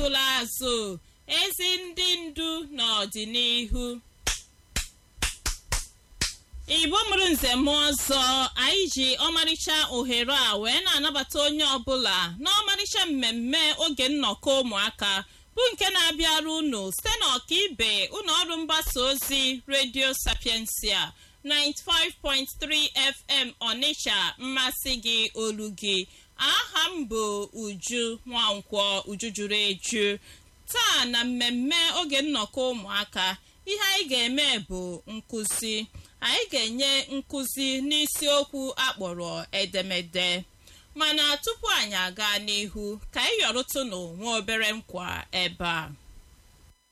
akụla azụ ezi ndị ndu n'ọdịnihu igbo mụrụ nze m ọzọ anyị ji ọmarịcha ohere a wee na-anabata onye ọbụla n'ọmarịcha mmemme oge nnọkọ ụmụaka bụ nke na-abịara unu site n'ọkaibe ụlọ ọrụ mgbasa ozi redio sapiensia 95.3 fm ọnịcha mmasị gị olu gị aha m bụ uju nwankwọ uju juru eju taa na mmemme oge nnọkọ ụmụaka ihe anyị ga-eme bụ nkụzi anyị ga-enye nkụzi n'isiokwu akpọrọ edemede mana tupu anyị aga n'ihu ka anyị yọrụtụnụ nwa obere nkwa ebe a